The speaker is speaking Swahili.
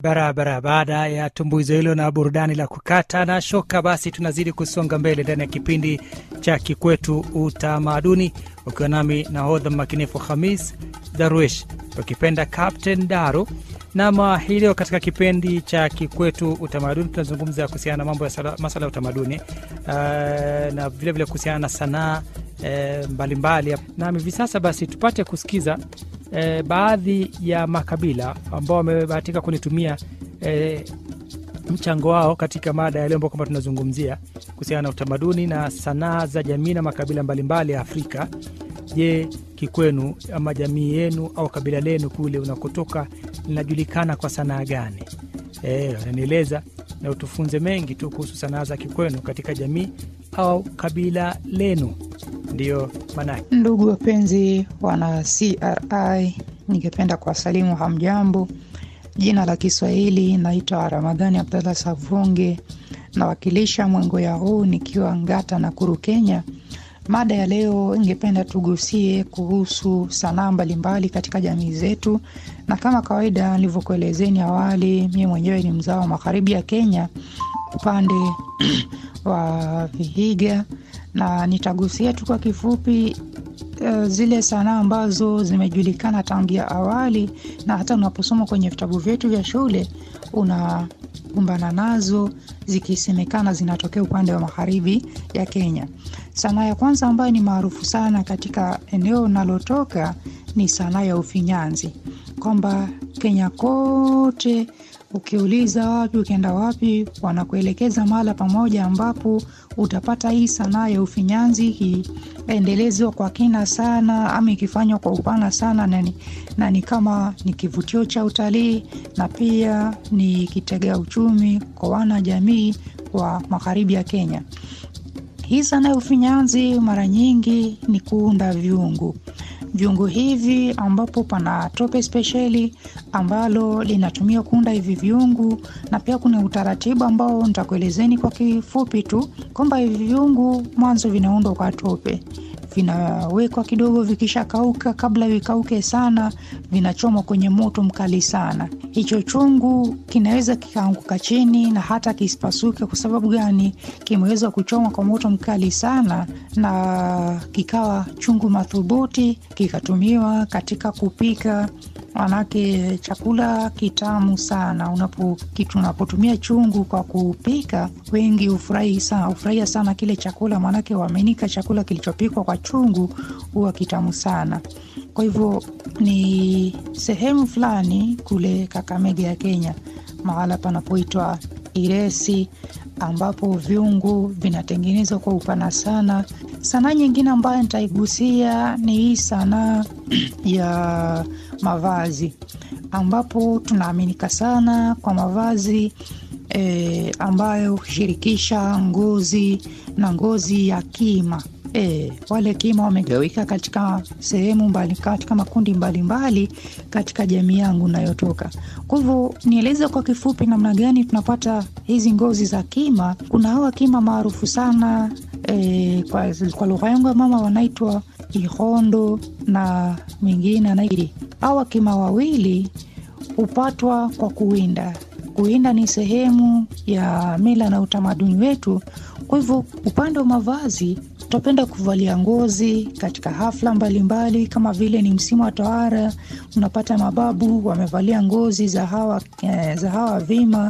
Barabara. Baada ya tumbuizo hilo na burudani la kukata na shoka, basi tunazidi kusonga mbele ndani ya kipindi cha Kikwetu Utamaduni, ukiwa nami nahodha makinifu Hamis Darwish, ukipenda Captain Daru. Nama hii leo katika kipindi cha Kikwetu Utamaduni tunazungumza kuhusiana na mambo ya sala- masala ya utamaduni uh, na vilevile kuhusiana na sanaa eh, mbalimbali. Nami hivi sasa basi tupate kusikiza eh, baadhi ya makabila ambao wamebahatika kunitumia eh, mchango wao katika mada ya leo ambao kwamba tunazungumzia kuhusiana na utamaduni na sanaa za jamii na makabila mbalimbali ya Afrika. Je, kikwenu ama jamii yenu au kabila lenu kule unakotoka linajulikana kwa sanaa gani? Eh, wananieleza na utufunze mengi tu kuhusu sanaa za kikwenu katika jamii au kabila lenu. Ndiyo maanake. Ndugu wapenzi wana CRI, ningependa kuwasalimu hamjambo. Jina la Kiswahili naitwa Ramadhani Abdallah Savunge, nawakilisha Mwengoya huu nikiwa Ngata na Kuru, Kenya. Mada ya leo ingependa tugusie kuhusu sanaa mbalimbali katika jamii zetu, na kama kawaida nilivyokuelezeni awali, mimi mwenyewe ni mzao wa magharibi ya Kenya upande wa Vihiga, na nitagusia tu kwa kifupi uh, zile sanaa ambazo zimejulikana tangia awali na hata unaposoma kwenye vitabu vyetu vya shule unakumbana nazo zikisemekana zinatokea upande wa magharibi ya Kenya. Sanaa ya kwanza ambayo ni maarufu sana katika eneo unalotoka ni sanaa ya ufinyanzi, kwamba Kenya kote ukiuliza wapi, ukienda wapi, wanakuelekeza mahala pamoja ambapo utapata hii sanaa ya ufinyanzi ikiendelezwa kwa kina sana, ama ikifanywa kwa upana sana, na ni, na ni kama ni kivutio cha utalii na pia ni kitega uchumi kwa wana jamii wa magharibi ya Kenya. Hii sanaa ya ufinyanzi mara nyingi ni kuunda vyungu vyungu hivi ambapo pana tope spesheli ambalo linatumia kuunda hivi vyungu, na pia kuna utaratibu ambao nitakuelezeni kwa kifupi tu kwamba hivi vyungu mwanzo vinaundwa kwa tope, vinawekwa kidogo, vikishakauka, kabla vikauke sana, vinachomwa kwenye moto mkali sana. Hicho chungu kinaweza kikaanguka chini na hata kisipasuke. Kwa sababu gani? Kimeweza kuchomwa kwa moto mkali sana, na kikawa chungu madhubuti, kikatumiwa katika kupika manake chakula kitamu sana. Unapo kitu unapotumia chungu kwa kupika, wengi hufurahi sana, hufurahia sana kile chakula, maanake waaminika chakula kilichopikwa kwa chungu huwa kitamu sana. Kwa hivyo ni sehemu fulani kule Kakamega ya Kenya, mahala panapoitwa Iresi, ambapo vyungu vinatengenezwa kwa upana sana. Sanaa nyingine ambayo nitaigusia ni hii sanaa ya mavazi, ambapo tunaaminika sana kwa mavazi e, ambayo hushirikisha ngozi na ngozi ya kima. E, wale kima wamegawika katika sehemu mbali, katika makundi mbalimbali mbali, katika jamii yangu nayotoka. Kwa hivyo nieleze kwa kifupi namna gani tunapata hizi ngozi za kima. Kuna hawa kima maarufu sana e, kwa, kwa lugha yangu ya mama wanaitwa ihondo na mingine anairi. Hawa kima wawili hupatwa kwa kuwinda. Kuwinda ni sehemu ya mila na utamaduni wetu. Kwa hivyo upande wa mavazi tutapenda kuvalia ngozi katika hafla mbalimbali mbali, kama vile ni msimu wa tohara, unapata mababu wamevalia ngozi za hawa, eh, za hawa vima